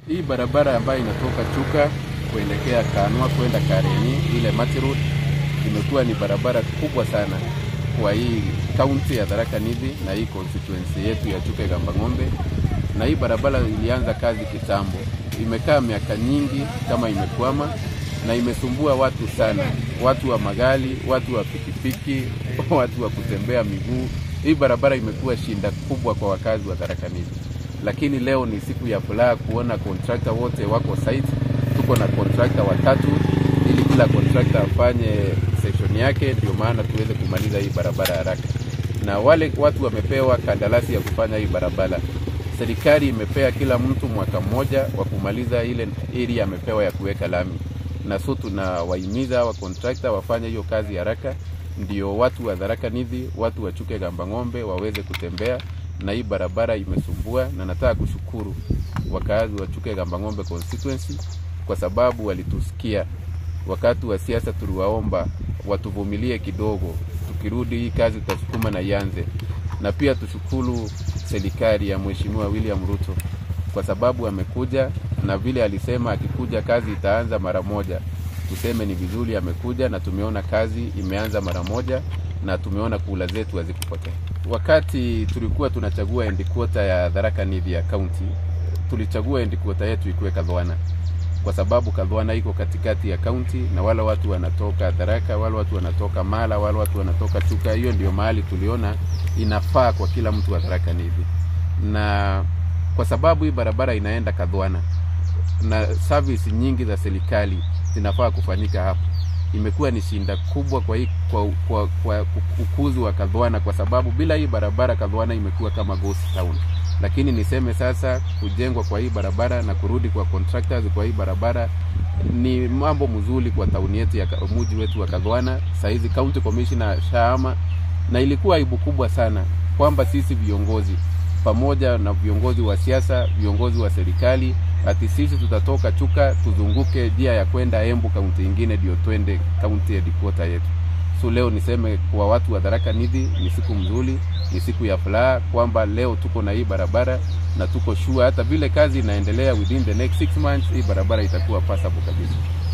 Hii barabara ambayo inatoka Chuka kuelekea Kanwa kwenda Kareni, ile Mati Road imekuwa ni barabara kubwa sana kwa hii kaunti ya Tharaka Nithi na hii constituency yetu ya Chuka Igamba Ng'ombe. Na hii barabara ilianza kazi kitambo, imekaa miaka nyingi kama imekwama na imesumbua watu sana, watu wa magari, watu wa pikipiki, watu wa kutembea miguu. Hii barabara imekuwa shinda kubwa kwa wakazi wa Tharaka Nithi, lakini leo ni siku ya furaha kuona kontrakta wote wako site. Tuko na kontrakta watatu ili kila kontrakta afanye section yake, ndio maana tuweze kumaliza hii barabara haraka. Na wale watu wamepewa kandarasi ya kufanya hii barabara, serikali imepea kila mtu mwaka mmoja wa kumaliza ile area amepewa ya kuweka lami, na so tunawahimiza wa kontrakta wafanye hiyo kazi haraka, ndio watu wa Tharaka Nithi, watu wa Chuka Igamba Ng'ombe waweze kutembea na hii barabara imesumbua, na nataka kushukuru wakazi wa Chuka Igamba Ng'ombe constituency kwa sababu walitusikia wakati wa siasa. Tuliwaomba watuvumilie kidogo, tukirudi hii kazi tutasukuma na ianze. Na pia tushukuru serikali ya Mheshimiwa William Ruto kwa sababu amekuja na vile alisema akikuja kazi itaanza mara moja. Tuseme ni vizuri amekuja, na tumeona kazi imeanza mara moja, na tumeona kula zetu hazikupotea. Wakati tulikuwa tunachagua endikota ya Tharaka Nithi ya county, tulichagua endikota yetu ikuwe Kadhwana kwa sababu Kadhwana iko katikati ya kaunti na wale watu wanatoka Tharaka, wale watu wanatoka Mala, wale watu wanatoka Chuka. Hiyo ndio mahali tuliona inafaa kwa kila mtu wa Tharaka Nithi, na kwa sababu hii barabara inaenda Kadhwana na service nyingi za serikali zinafaa kufanyika hapo, imekuwa ni shinda kubwa kwa, hii, kwa, kwa, kwa ukuzi wa Kadhwana, kwa sababu bila hii barabara Kadhwana imekuwa kama ghost town lakini niseme sasa kujengwa kwa hii barabara na kurudi kwa contractors kwa hii barabara ni mambo mzuri kwa tauni yetu ya muji wetu wa Kadhwana. Saizi county commissioner Shahama, na ilikuwa aibu kubwa sana kwamba sisi viongozi pamoja na viongozi wa siasa, viongozi wa serikali, ati sisi tutatoka Chuka tuzunguke njia ya kwenda Embu kaunti ingine ndio twende kaunti headquarter yetu. So leo niseme kwa watu wa Tharaka Nithi ni siku mzuri, ni siku ya furaha kwamba leo tuko na hii barabara na tuko sure hata vile kazi inaendelea within the next six months hii barabara itakuwa passable kabisa.